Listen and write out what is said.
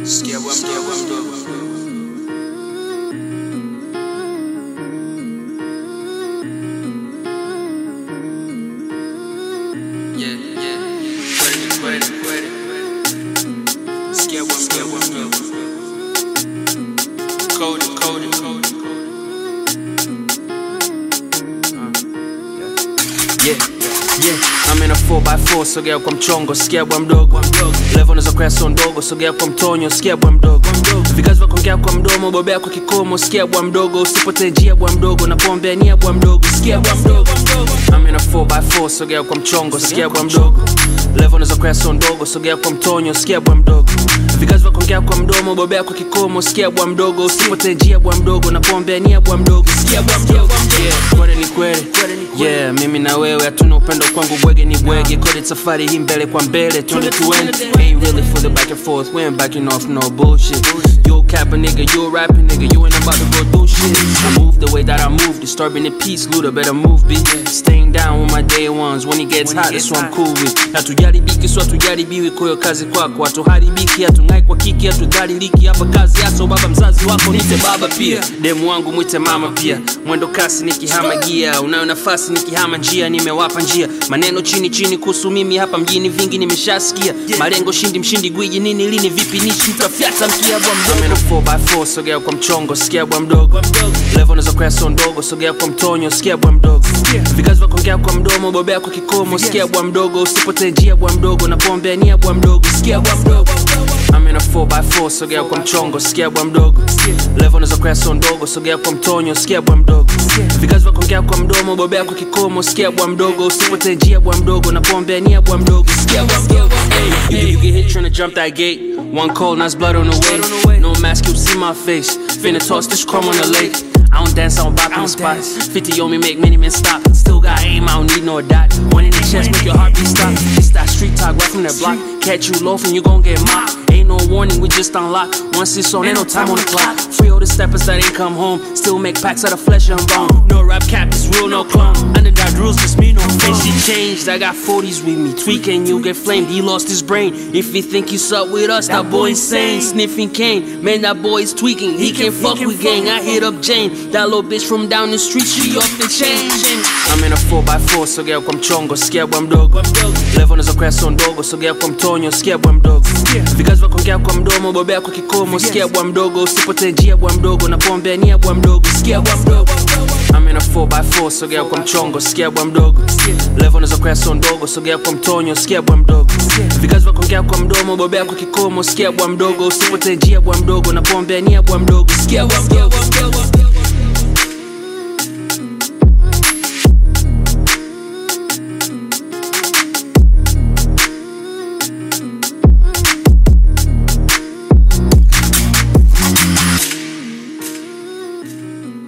Sikia bwa mdogo, bwa mdogo. Yeah, yeah. Kweli, kweli, kweli. Sikia bwa mdogo, bwa mdogo. Cody, Cody, Cody, Yeah, yeah. I'm in a 4x4 sogea kwa mchongo sikia bwa mdogo level unaweza kuya so ndogo sogea kwa mtonyo sikia bwa mdogo vikazi vya kuongea kwa mdomo bobea kwa kikomo sikia bwa mdogo usipotee njia bwa mdogo na kuombea nia bwa mdogo sikia bwa mdogo I'm in a 4x4 sogea kwa mchongo sikia bwa mdogo level unaweza kuya so ndogo sogea kwa mtonyo sikia bwa mdogo vikazi vya kuongea kwa mdomo bobea kwa kikomo sikia bwa mdogo usipotee njia bwa mdogo na kuombea nia bwa mdogo sikia bwa mdogo yeah kweli ni kweli yeah mimi na wewe hatuna upendo kwangu bwege ni bwege kodi safari hii mbele kwa mbele twende tuende ain't really for the back and forth we ain't backing off no bullshit you a cap a nigga you a rapping nigga you ain't about to go do shit I move the way that I move disturbing the peace Luda better move B staying down with my day ones when it gets hot that's what I'm cool with hatujaribiki so hatujaribiwi kwa hiyo kazi kwako hatuharibiki hatungai kwa kiki hatudhaliliki hapa kazi yaso baba mzazi wako nite baba pia demu wangu mwite mama pia mwendo kasi nikihama gia unayo nafasi nikihama njia nimewapa njia maneno chini chini kuhusu mimi hapa mjini vingi nimeshasikia malengo shindi mshindi gwiji nini lini vipi nishi mtafyata mkia bwa mdogo 4x4 sogea kwa mchongo sikia bwa mdogo level unaweza kuya so ndogo sogea kwa mtonyo sikia bwa mdogo vikazi vya kuongea kwa mdomo bobea kwa kikomo sikia bwa mdogo usipotee njia bwa mdogo na kuombea nia bwa mdogo sikia bwa mdogo I'm in a 4x4 sogea kwa mchongo sikia bwa mdogo level unaweza kuya so ndogo sogea kwa mtonyo sikia bwa mdogo vikazi vya kuongea kwa mdomo bobea kwa kikomo sikia bwa mdogo usipotee njia bwa mdogo na kuombea nia bwa mdogo sikia bwa mdogo hey, you, you get hit trying to jump that gate one call nice blood on the way no mask you see my face finna toss this chrome on the lake I don't dance, I don't bop in the spots. 50 on me, make many men stop. Still got aim, I don't need no dot. One in the chest, make your heartbeat stop. It's that street talk right from that block. Catch you loafing, you gon' get mopped. Ain't no warning, we just unlock. Once it's on, ain't no time on the clock. Free all the steppers that ain't come home. Still make packs out of flesh and bone. No rap cap, it's real, no clone. Underdog rules, just me, no phone. And she changed, I got 40s with me. Tweaking, you get flamed, he lost his brain. If he think he's up with us, that boy insane. Sniffing cane, man, that boy is tweaking. He can't fuck with gang. I hit up Jane. That little bitch from down the street, she off the chain. I'm in a 4x4, sogea kwa mchongo, sikia bwa mdogo. Level unaweza kuya so ndogo, sogea kwa mtonyo, sikia bwa mdogo. Vikazi vya kuongea kwa mdomo, bobea kwa kikomo, sikia bwa mdogo. Usipotee njia bwa mdogo, na kuombea nia bwa mdogo, sikia bwa mdogo. I'm in a 4x4, sogea kwa mchongo, sikia bwa mdogo. Level unaweza kuya so ndogo, sogea kwa mtonyo, sikia bwa mdogo. Vikazi vya kuongea kwa mdomo, bobea kwa kikomo, sikia bwa mdogo. Usipotee njia bwa mdogo, na kuombea nia bwa mdogo, sikia bwa mdogo.